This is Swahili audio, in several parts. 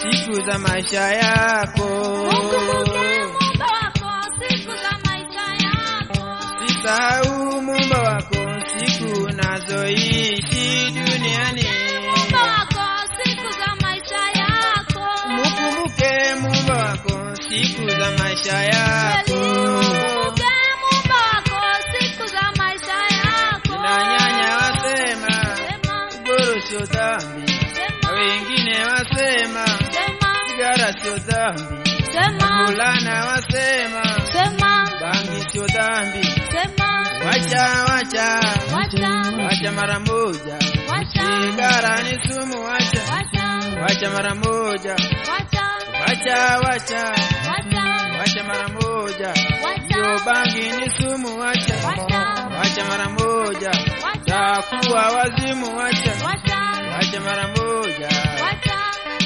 siku za maisha yako. Ukumbuke Muumba wako siku za maisha yako. Sisahau muumba wako siku unazoishi duniani. Muumba wako siku za maisha yako. Mukumbuke muumba wako siku za maisha yako. Ukumbuke Muumba wako siku za maisha yako. Na nyanya wasema Sema, goro sio dhambi, na sema, wengine wasema sema, sigara sio dhambi, sema, fulana wasema sema, bangi sio dhambi. sema, Wacha, wacha, wacha, wacha mara moja. wacha, Sigara ni sumu, wacha, wacha, wacha mara moja. wacha, Wacha, wacha, wacha, wacha mara moja. Yo wacha, bangi ni sumu, wacha, Wacha. wacha mara moja. wacha, Takuwa wazimu, wacha, wacha, wacha mara moja. wacha.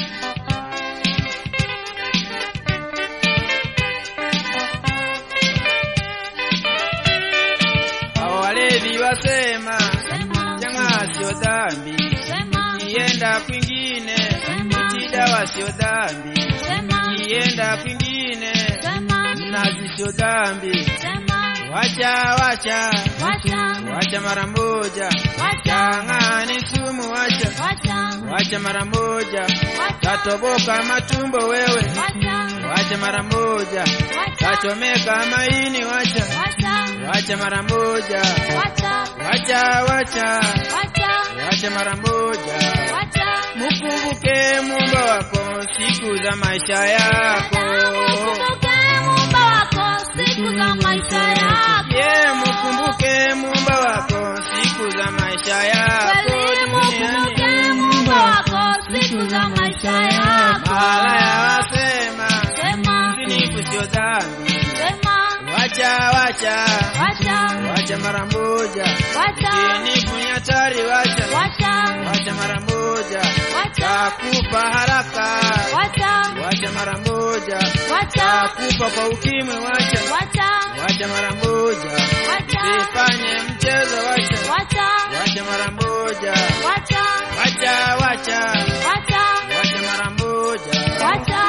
Hao walevi wasema Sema, chang'aa sio dhambi, sema, kienda kwingine Sema. eti dawa sio dhambi, sema, kienda kwingine sema, mnazi sio dhambi. sema, Wacha, wacha, wacha, wacha mara moja. wacha, Chang'aa ni sumu, wacha, wacha, wacha mara moja. wacha, Tatoboka matumbo wewe, wacha, wacha mara moja. wacha, Tachomeka maini, wacha, wacha, wacha mara moja. wacha, Wacha, wacha, wacha, wacha mara moja. wacha. Mukumbuke muumba wako siku za maisha yako. Ukumbuke Muumba wako siku za maisha yako. Ye, mukumbuke muumba wako siku za maisha yako Kweli ukumbuke duniani. Muumba wako siku za maisha yako. Malaya wasema Sema, zinifu sio dhambi. sema, Wacha, wacha, wacha, wacha mara moja. wacha, Zinifu ni hatari, wacha, wacha, wacha mara moja. wacha, Takufa haraka, wacha, wacha mara moja. wacha, Takufa kwa ukimwi, wacha, wacha, wacha mara moja. wacha, Sifanye mchezo, wacha, wacha, wacha mara moja. wacha, Wacha, wacha, wacha, wacha mara moja. wacha.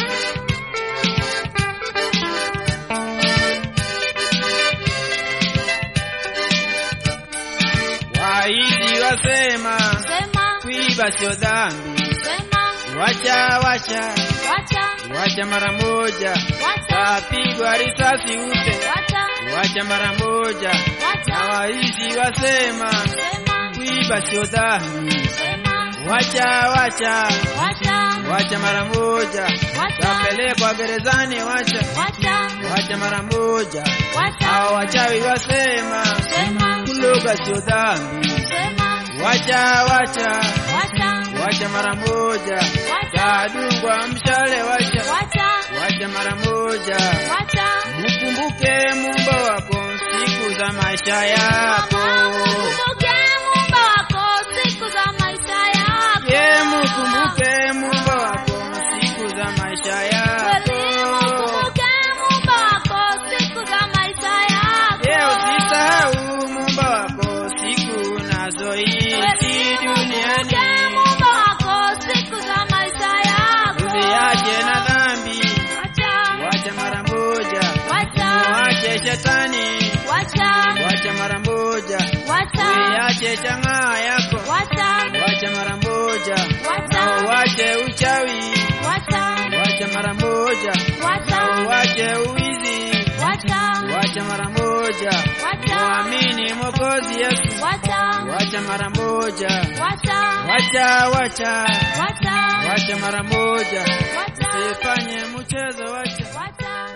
Wahidi wasema Sema, kuiba sio dhambi. sema, Wacha, wacha, wacha, wacha mara moja. wacha, Tapigwa risasi ufe, wacha, wacha mara moja. Na wacha, wahidi wasema sema, kuiba sio dhambi. sema, Wacha, wacha, wacha, wacha mara moja. wacha, Tapelekwa gerezani, wacha, wacha, wacha mara moja. wacha, Hao wachawi wasema sema, kuloga sio dhambi. sema, Wacha, wacha, wacha, wacha mara moja. wacha, Tadungwa mshale, wacha, wacha, wacha mara moja. wacha. Mkumbuke muumba wako siku za maisha yako. Ukumbuke Muumba wako siku za maisha yako. Ye, mkumbuke muumba wako siku za maisha yako. Kweli ukumbuke Muumba wako siku za maisha yako. Ye, usisahau muumba wako siku unazoishi Kweli duniani. ukumbuke Muumba wako siku za maisha yako. Usiache na dhambi, Wacha, wacha mara moja. wacha, Muache shetani, wacha, wacha mara moja. wacha, Usiache chang'aa yako, wacha, wacha mara moja. wacha, Na uache uchawi, wacha, wacha mara moja. Na wacha, uache uwizi, wacha, wacha mara moja. wacha, Muamini Mwokozi Yesu, wacha, wacha mara moja. wacha, Wacha, wacha, wacha, wacha mara moja. wacha, Usifanye mchezo, wacha. wacha.